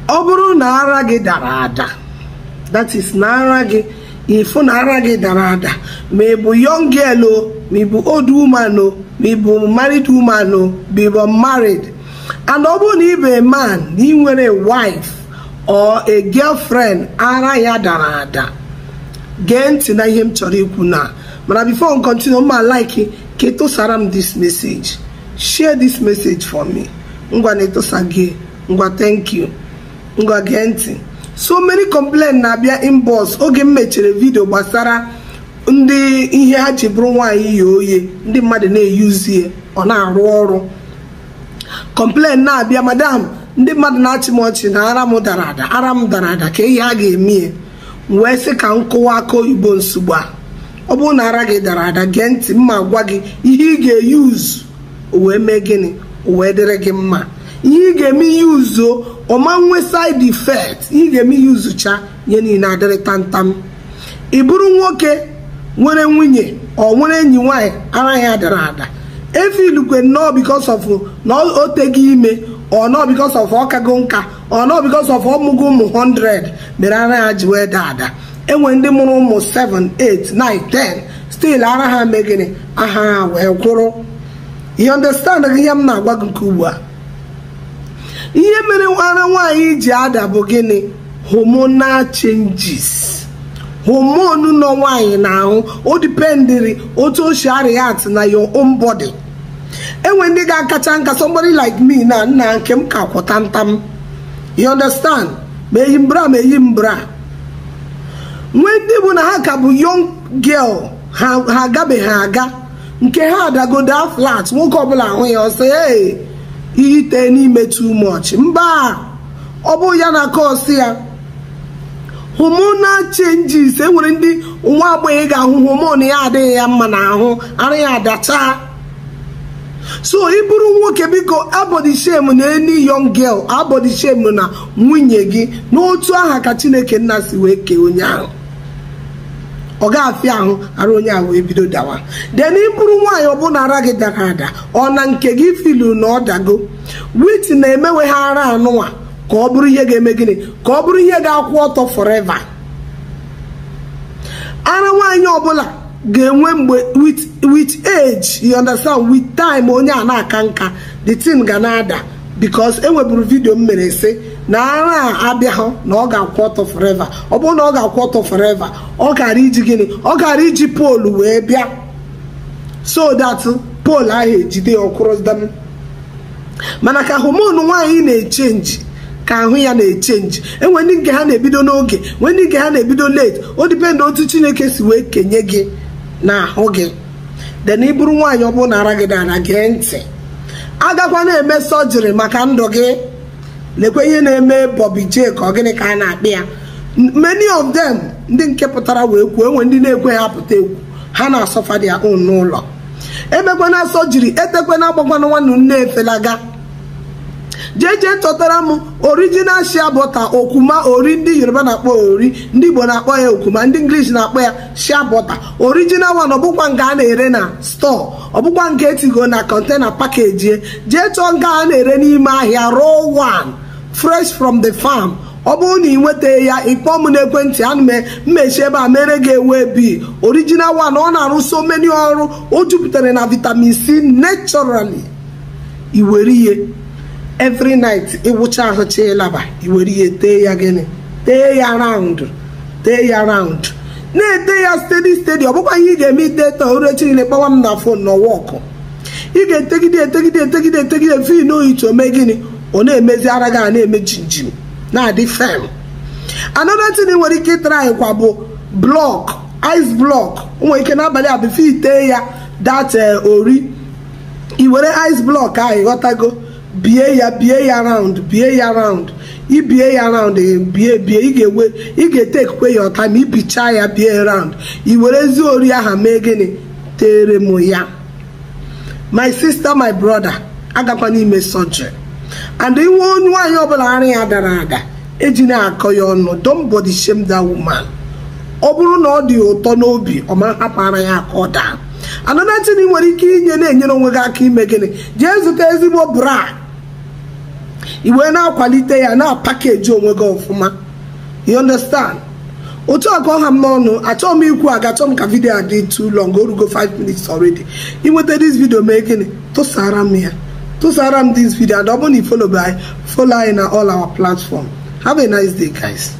ọ bụrụ na ara gị dara ada that is na ara gị ịfụ na ara gị dara ada ma ị bụ young girl o ma ị bụ old woman o ma ị bụ married woman o ma ị bụ married and ọ bụrụ na ị bụ a man na ị nwere wife or a girlfriend ara ya dara ada gee ntị na ihe m chọrọ ikwu na mana before m continue ma like ka etosara m this message share this message for me ngwa na etosa gị ngwa thank you ngwa gee ntị so many complain na-abịa inbox oge m mechara vidio gbasara ndị ihe ha ji bụrụ nwaanyị yi oye ndị mmadụ na-eyuzie ọ na-arụ ọrụ complain na-abịa madam ndị mmadụ na-achị m ọchị na ara m dara ada ara m dara ada ka ihe a ga-eme wee sị ka m kụwa aka oyibo nsogbu a ọ bụrụ na ara gị dara ada gee ntị mma gwa gị ihe ị ga-eyuzu wee mee gịnị wee dịrị gị mma ihe ị ga-eme ihe uzo ọma nwe side effect ihe ị ga-eme ihe uzucha ihe niile adịrị tamtam ị bụrụ nwoke nwere nwunye ọ nwere enyi nwaanyị ara ya dara ada efilukwe nnọọ because of na o teghị ime ọ nọọ because of ọkago nka ọ nọọ because of ọmụgo ụmụ 100 mere ara ya ji wee daa ada enwe ndị mụrụ ụmụ 7 8 9 10 still ara ha megịnị aha ha wee kwụrụ you understand ihe m na-agwa gị nke ugbu a ihe mere ara nwaanyị ji ada bụ gịnị hormonal changes homonu nọ nwaanyị n'ahụ o dipendiri otu o si react na your own body enwe ndị ga-akacha nka somebody like me na nna nke m ka kwụta ntam you understand ma eyi mbra ma eyi mbra nwee ndị bụ na ha ka bụ young girl ha agabeghị aga nke ha adagoda flat nwoke ọbụla ahụ ya ọsọ ee ite n'ime too much mba ọ bụ ya na kọsị ya hormonal changes enwere ndị nwa agbọghọ ga-ahụ homon ya adịghị ya mma n'ahụ ara ya adacha so ị bụrụ nwoke biko abọdị shem na eni young girl abọdị shem na nwunye gị n'otu aha ka chineke nna si wee kee onye ahụ ọ ga-afịa ahụ ara onye ahụ wee bido dawa den ị bụrụ nwaanyị ọbụla ara gị dara ada ọ na nke gị filu na ọ dago wit na-emewe ha ara anụnwa ka ọ bụrụ ihe ga-eme gịnị ka ọ bụrụ ihe ga-akwụ ọtọ forever ara nwaanyị ọbụla ga-enwe mgbe with age you understand with time onye a na-aka nka the thing ga na-ada because enweburu vidio m mere sị na ara a abịaghị na ọ ga-akwụ ọtọ forever ọ bụrụ na ọ ga-akwụ ọtọ forever ọ gara iji gịnị ọ gara iji poolu wee bịa so that poolu ahụ ejide ya ọkwụrụdam mana ka homonu nwaanyị na-echenji ka ahụ ya na-echenji enwe ndị nke ha na-ebido n'oge nwee ndị nke ha na-ebido late o dipendị otu chineke si wee kenye gị na ahụ gị den ị bụrụ nwaanyị ọ bụrụ na ara gị dara gee ntị agakwa na-eme sọjiri maka ndụ gị lekwe ihe na-eme Bobby J ka ọ gịnị ka a na-akpị ya many of them ndị nke pụtara wee kwuo enwe ndị na-ekwe ha pụta egwu ha na-asọfa dị ahụ n'ụlọ emekwana sọjiri etekwana agbakwana nwanne nne efelaga jeje chọtara m original shea butter okwuma ori ndị yoruba na-akpọ ori ndị igbo na-akpọ ya okwuma ndị english na-akpọ ya shea butter original one ọbụkwa nke a na-ere na store ọbụkwa nke etigo na container package jee chọọ nke a na-ere n'ime ahịa raw one fresh from the farm ọ bụrụ na ị nweta ya ịkpọ m n'ekwentị ana m mmechi ebe a mere gị ewe bi original one ọ na-arụ so many ọrụ o jupụtara na vitamin c naturally iwere ihe every night ịwụcha ahụ cha ịlaba iwere ihe tee ya gịnị tee ya raụndụ tee ya raụndụ na-ete ya stedi stedi ọ bụkwa ihe ị ga-eme ite taa orechi niile kpọwa m na fon na wọkụ ị ga-etegide etegide etegide etegide fin oyitu ome gịnị ọ na-emezi ara gị a na-eme jinjim na-adị fem another thing nwere ike ịtara kwa bụ blọk ice blọk nwere ike n'abalị a bifo itee ya dat ori i were ice blọk ahụ ịghọtago bie ya bie ya raund bie ya raund ibie ya raund bie bie ị ga-ewe ị ga-etekwe ya ọta ma ibichaa ya bie raund i werezi ori aha mee gịnị tere m ya my sister my brother agakwa n'ime surgery and iwe onye nwaanyị ọbụla ara ya dara ada eji na-akọ ya ọnụ don't body shame that woman ọ bụrụ na ọ dị ụtọ n'obi ọ ma hapụ ara ya aka ọ daa another thing ị nwere ike inye na-enyere onwe gị aka ime gịnị jee zụta ezigbo bra i wee na-akwalite ya na-apakeji onwe gị ọfụma you understand otu a ka ọha m n'ọnụ achọghị m ikwu aga achọ m ka vidio a dị too long orugo 5 minutes already inweta this video mee gịnị tụsara m ya tụsara m this video and ọ bụrụ na ifolo anyị follow anyị na all our platform have a nice day guys